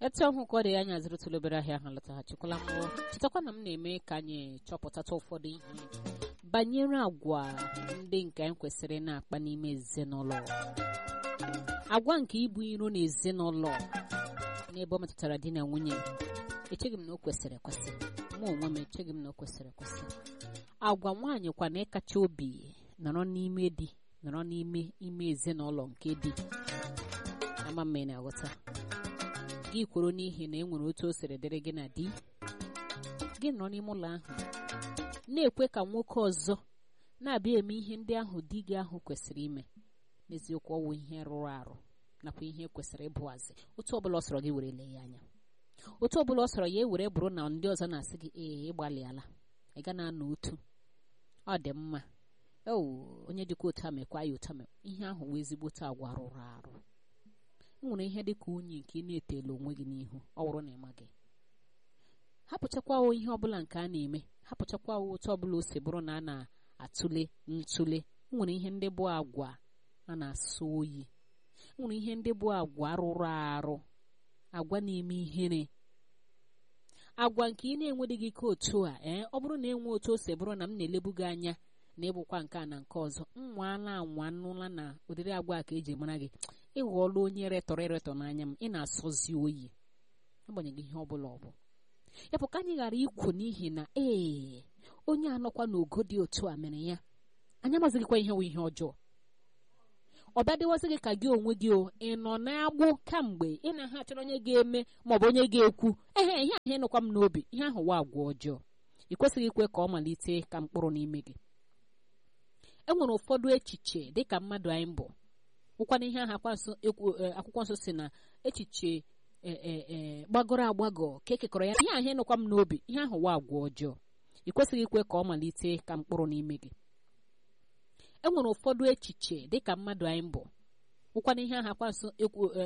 etu ọhụ ka ọ dị anya zụrụtụla obere ahịa ahụ lọtaghachikwala mbụ chetakwa na m na-eme ka anyị chọpụtata ụfọdụ ihe banyere agwa ndị nke anyị kwesịrị na-akpa n'ime ezinụlọ agwa nke ibu iro na ezinụlọ n'ebe ọ metụtara di na nwunye echeghị m na o kwesịrị ekwesị mụ onwe m echeghị m na o kwesịrị ekwesị agwa nwaanyị kwa na ịkacha obi nọrọ n'ime di nọrọ n'ime ime ezinụlọ nke di ama mma ị na-aghọta gị kwuru n'ihi na e nwere otu o siri dịrị gị na di gị nọ n'ime ụlọ ahụ na-ekwe ka nwoke ọzọ na-abịa eme ihe ndị ahụ di gị ahụ kwesịrị ime n'eziokwu ọwụ ihe rụrụ arụ nakwa ihe kwesịrị ịbụazị otu ọbụla ọ sọrọ gị were lee ya anya otu ọbụla ọ sọrọ ya ewere bụrụ na ndị ọzọ na-asị gị ee ịgbalịala ị ga na-anọ otu ọ dị mma o onye dịka otu a mekwa ya otu a ihe ahụ wee ezigbote agwa rụrụ arụ nwere ihe dịka unyi nke ị na-etela onwe gị n'ihu ọ bụrụ na ị maghị hapụchakwa ihe ọbụla nke a na-eme hapụchakwa otu ọbụla o si bụrụ na a na-atụle ntụle nwere ihe ndị bụ agwa a na-asọ oyi nwere ihe ndị bụ agwa rụrụ arụ agwa na-eme ihere agwa nke ị na-enwedịghị ike otu a ee ọ bụrụ na enwe otu o si bụrụ na m na-elebu gị anya na ịbụkwa nke a na nke ọzọ nwaala anwa nụla na ụdịrị agwa ka eji mara gị ịghọọla onye retọrọ eretọ n'anya m ị na-asọzi oyi agbanyeghị ihe ọ bụla ọ bụ ya bụ ka anyị ghara ikwu n'ihi na ee onye anọkwa n'ogo dị otu a mere ya anyị amazighịkwa ihe nwe ihe ọjọọ ọ bịa dịwazi gị ka gị onwe gị o ị nọ na-agbụ kamgbe ị na-ha achọrọ onye ga-eme maọbụ onye ga-ekwu ehe ihe ahụ ịnụkwa m n'obi ihe ahụ wa agwa ọjọọ ị kwesịghị ikwe ka ọ malite ka mkpụrụ n'ime gị e nwere ụfọdụ echiche dịka mmadụ anyị bụ ụkwana ihe ahụ akwụkwọ nsọ si na echiche gbagọrọ agbagọ ka ekekọrọ ya ihe ahụ ịnụkwa m n'obi ihe ahụ wa agwa ọjọọ ị kwesịghị ikwe ka ọ malite ka mkpụrụ n'ime gị e nwere ụfọdụ echiche dịka mmadụ anyị bụ ụkwana ihe ahụ akwa nsọ